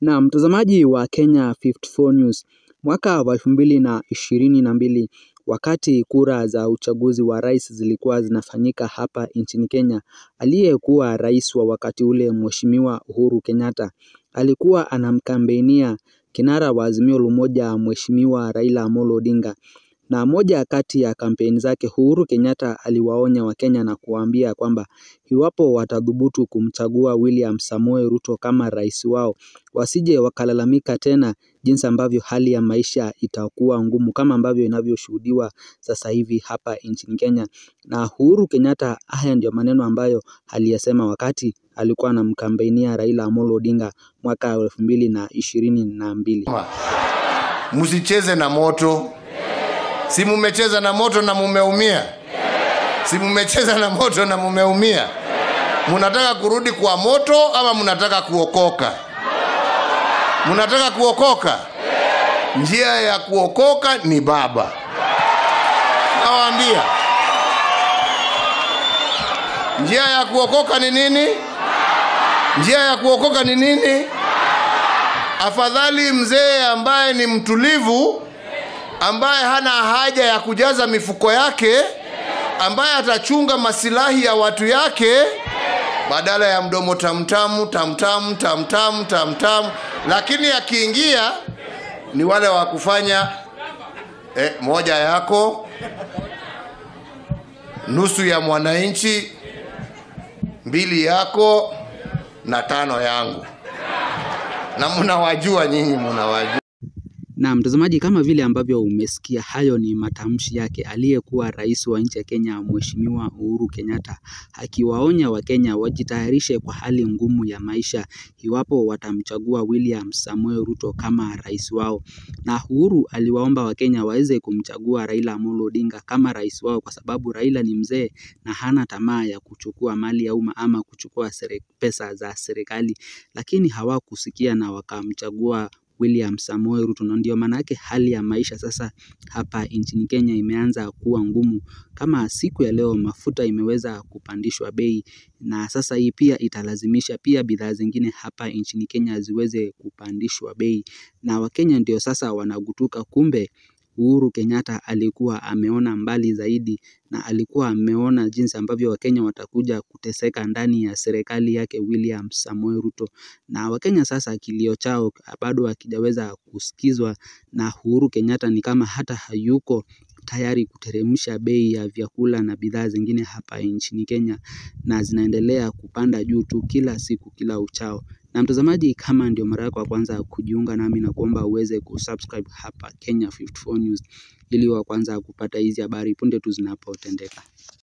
Na mtazamaji wa Kenya 54 News, mwaka wa elfu mbili na ishirini na mbili wakati kura za uchaguzi wa rais zilikuwa zinafanyika hapa nchini Kenya, aliyekuwa rais wa wakati ule Mheshimiwa Uhuru Kenyatta alikuwa anamkambenia kinara wa Azimio la Umoja Mheshimiwa Raila Amolo Odinga na moja kati ya kampeni zake Uhuru Kenyatta aliwaonya Wakenya na kuwaambia kwamba iwapo watadhubutu kumchagua William Samoei Ruto kama rais wao, wasije wakalalamika tena jinsi ambavyo hali ya maisha itakuwa ngumu kama ambavyo inavyoshuhudiwa sasa hivi hapa nchini Kenya. Na Uhuru Kenyatta, haya ndio maneno ambayo aliyasema wakati alikuwa anamkambenia Raila Amolo Odinga mwaka wa elfu mbili na ishirini na mbili. Msicheze na moto. Si mumecheza na moto na mumeumia? Si mumecheza na moto na mumeumia? Munataka kurudi kwa moto ama munataka kuokoka? Munataka kuokoka? Njia ya kuokoka ni Baba. Nawaambia, njia ya kuokoka ni nini? Njia ya kuokoka ni nini? Afadhali mzee ambaye ni mtulivu ambaye hana haja ya kujaza mifuko yake, ambaye atachunga masilahi ya watu yake, badala ya mdomo tamtamu tamtamu tamtamu tamtamu. Lakini akiingia ni wale wa kufanya eh, moja yako, nusu ya mwananchi, mbili yako na tano yangu, na mnawajua nyinyi, mnawajua. Na mtazamaji, kama vile ambavyo umesikia, hayo ni matamshi yake aliyekuwa rais wa nchi ya Kenya Mheshimiwa Uhuru Kenyatta, akiwaonya Wakenya wajitayarishe kwa hali ngumu ya maisha iwapo watamchagua William Samoei Ruto kama rais wao. Na Uhuru aliwaomba Wakenya waweze kumchagua Raila Amolo Odinga kama rais wao, kwa sababu Raila ni mzee na hana tamaa ya kuchukua mali ya umma ama kuchukua pesa za serikali, lakini hawakusikia na wakamchagua William Samoei Ruto, na ndio maana yake hali ya maisha sasa hapa nchini Kenya imeanza kuwa ngumu. Kama siku ya leo mafuta imeweza kupandishwa bei, na sasa hii pia italazimisha pia bidhaa zingine hapa nchini Kenya ziweze kupandishwa bei, na Wakenya ndio sasa wanagutuka, kumbe Uhuru Kenyatta alikuwa ameona mbali zaidi na alikuwa ameona jinsi ambavyo Wakenya watakuja kuteseka ndani ya serikali yake William Samoei Ruto. Na Wakenya sasa kilio chao bado hakijaweza kusikizwa na Uhuru Kenyatta, ni kama hata hayuko tayari kuteremsha bei ya vyakula na bidhaa zingine hapa nchini Kenya, na zinaendelea kupanda juu tu kila siku kila uchao. Na mtazamaji, kama ndio mara yako ya kwanza kujiunga nami na kuomba uweze kusubscribe hapa Kenya 54 News ili wa kwanza kupata hizi habari punde tu zinapotendeka.